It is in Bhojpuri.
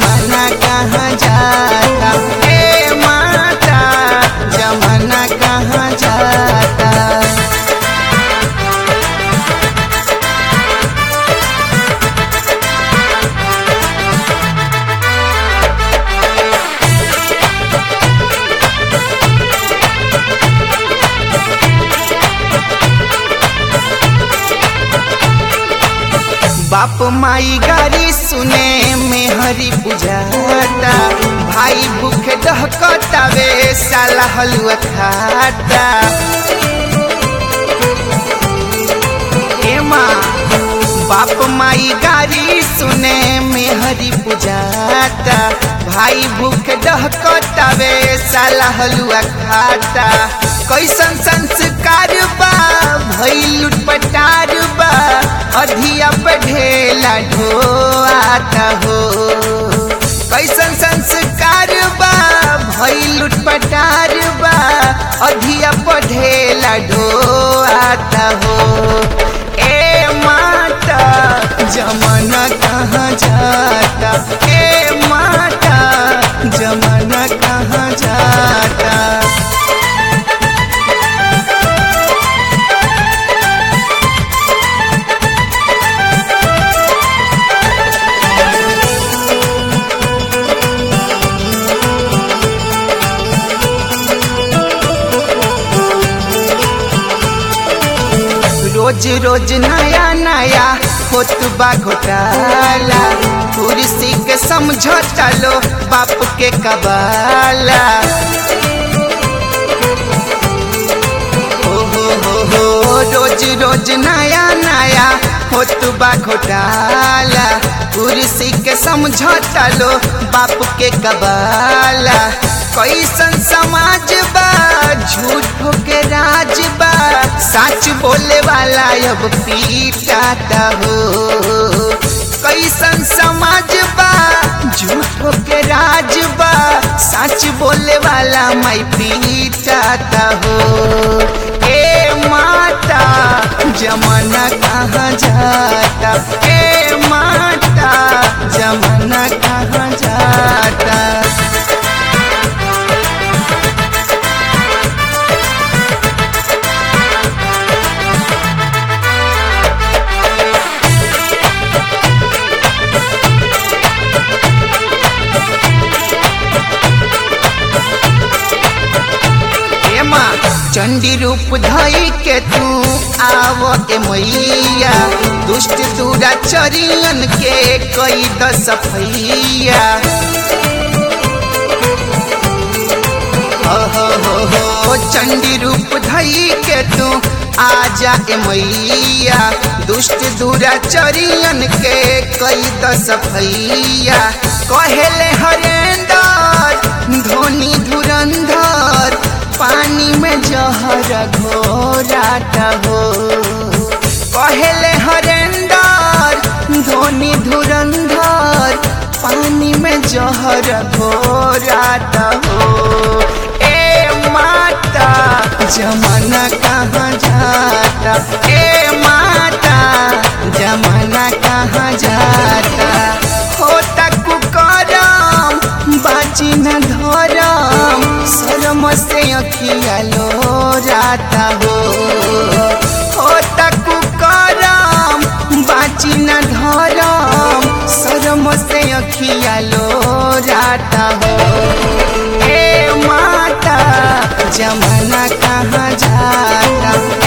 जमाना कहाँ जाता ए माता जमाना कहाँ जाता बाप माई गारी सुने में हरी बुझाता भाई भूख दहकतावे साला हलुआ खाता ए माँ बाप माई गारी सुने में हरी बुझाता भाई भूख दहकतावे साला हलुआ खाता कैसन संस्कार बा भइल लुटपटार बा अधिया पे ढेला ढोआता हो कैसन संस्कार बा भइल लुटपटार बा अधिया पे ढेला ढोआता हो ए माता जमाना कहाँ जाता ए माता जमाना कहाँ जाता रोज रोज नया नया होत बा घोटाला कुर्सी के समझौता लो बाप के कबाला हो हो हो हो रोज रोज नया नया होत बा घोटाला कुर्सी के समझौता लो बाप के कबाला कैसन समाज बा झूठ के राज बा सच बोले वाला अब पीटाता हो कैसन समाज बा झूठ के राज बा सच बोले वाला मैं पीटाता हो ए माता जमाना कहाँ जाता ए माता जमाना कहाँ जाता चंडी रूप धई के तू आव ए मैया दुष्ट दूरा चरियन के कई दस सफैया हो हो हो हो चंडी रूप धई के तू आजा ए मैया दुष्ट दूरा चरियन के कई दस सफैया कहेले हरेंदर धोनी धुरंधर पानी में जहर घोराटा हो पहले हरेंदर धोनी धुरंधर पानी में जहर घोराटा हो ए माता जमाना कहाँ जाता ए माता जमाना कहाँ जाता होता कुकरम बाची न धरम शर्म से अखिया लो जाता हो होता कुकरम बाची न धरम शर्म से अखिया लो जाता हो ए माता जमाना कहाँ जाता